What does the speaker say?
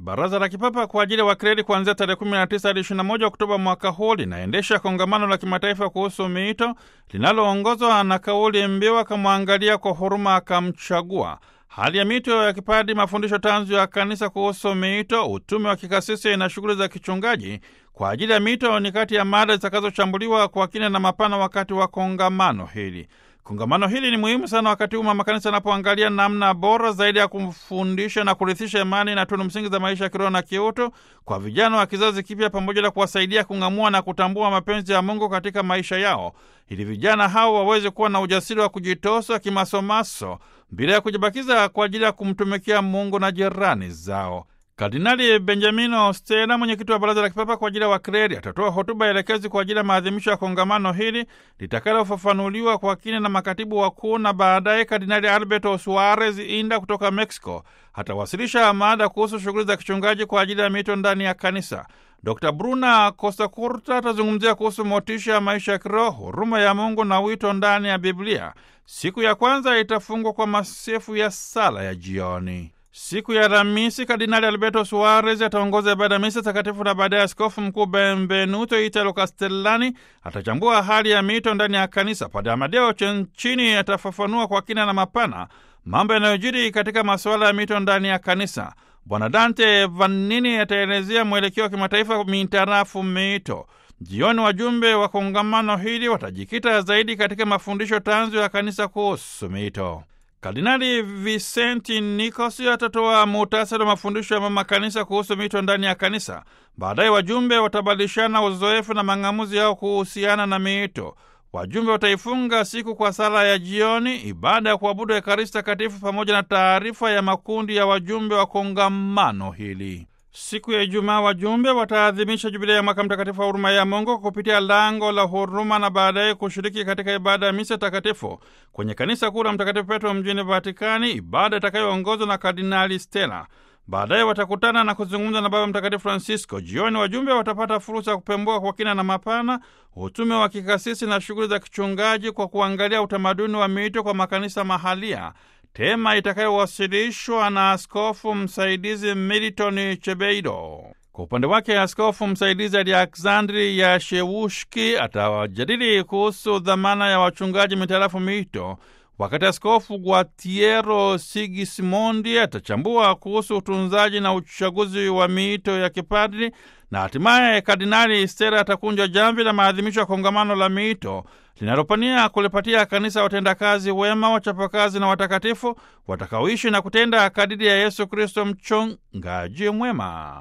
Baraza la Kipapa kwa ajili ya Wakleri kuanzia tarehe 19 hadi 21 Oktoba mwaka huu linaendesha kongamano la kimataifa kuhusu miito linaloongozwa na kauli mbiu akamwangalia kwa huruma akamchagua. Hali ya miito ya kipadi, mafundisho tanzu ya kanisa kuhusu miito, utume wa kikasisi na shughuli za kichungaji kwa ajili ya miito ni kati ya mada zitakazochambuliwa kwa kina na mapana wakati wa kongamano hili. Kongamano hili ni muhimu sana wakati huu mama kanisa anapoangalia namna bora zaidi ya kumfundisha na kurithisha imani na tunu msingi za maisha ya kiroho na kiutu kwa vijana wa kizazi kipya, pamoja na kuwasaidia kung'amua na kutambua mapenzi ya Mungu katika maisha yao, ili vijana hao waweze kuwa na ujasiri wa kujitosa kimasomaso bila ya kujibakiza kwa ajili ya kumtumikia Mungu na jirani zao. Kardinali Benjamino Stella, mwenyekiti wa Baraza la Kipapa kwa ajili ya Wakleri, atatoa hotuba elekezi kwa ajili ya maadhimisho ya kongamano hili litakalofafanuliwa kwa kina na makatibu wakuu, na baadaye Kardinali Alberto Suarez Inda kutoka Mexico atawasilisha mada kuhusu shughuli za kichungaji kwa ajili ya mito ndani ya kanisa. Dr Bruna Costa Curta atazungumzia kuhusu motisha ya maisha ya kiroho, huruma ya Mungu na wito ndani ya Biblia. Siku ya kwanza itafungwa kwa masifu ya sala ya jioni. Siku ya Alhamisi, Kardinali Alberto Suarez ataongoza ibada ya misa takatifu na baadaye Askofu Mkuu Benvenuto Italo Castellani atachambua hali ya mito ndani ya kanisa. Padre Amadeo Chenchini atafafanua kwa kina na mapana mambo yanayojiri katika masuala ya mito ndani ya kanisa. Bwana Dante Vanini ataelezea mwelekeo wa kimataifa mintarafu mito. Jioni, wajumbe wa kongamano hili watajikita zaidi katika mafundisho tanzu ya kanisa kuhusu mito. Kardinali Vicenti Nikosi atatoa muhtasari wa mafundisho ya mama kanisa kuhusu mito ndani ya kanisa. Baadaye wajumbe watabadilishana uzoefu na mang'amuzi yao kuhusiana na mito. Wajumbe wataifunga siku kwa sala ya jioni, ibada ya kuabudu Ekaristi Takatifu pamoja na taarifa ya makundi ya wajumbe wa kongamano hili. Siku ya Ijumaa wajumbe wataadhimisha jubilei ya mwaka mtakatifu wa huruma ya Mungu kupitia lango la huruma na baadaye kushiriki katika ibada ya misa takatifu kwenye kanisa kuu la Mtakatifu Petro mjini Vatikani, ibada itakayoongozwa na Kardinali Stella. Baadaye watakutana na kuzungumza na Baba Mtakatifu Francisco. Jioni wajumbe watapata fursa ya kupembua kwa kina na mapana utume wa kikasisi na shughuli za kichungaji kwa kuangalia utamaduni wa miito kwa makanisa mahalia, tema itakayowasilishwa na askofu msaidizi Milton Chebeido. Kwa upande wake, askofu msaidizi Aleksandri Yashewushki atawajadili kuhusu dhamana ya wachungaji mitarafu mito, wakati askofu Guatiero Sigismondi atachambua kuhusu utunzaji na uchaguzi wa miito ya kipadri, na hatimaye Kardinali Stella atakunja jamvi la maadhimisho ya kongamano la miito linalopania kulipatia kanisa watendakazi wema, wachapakazi na watakatifu watakaoishi na kutenda kadiri ya Yesu Kristo, mchungaji mwema.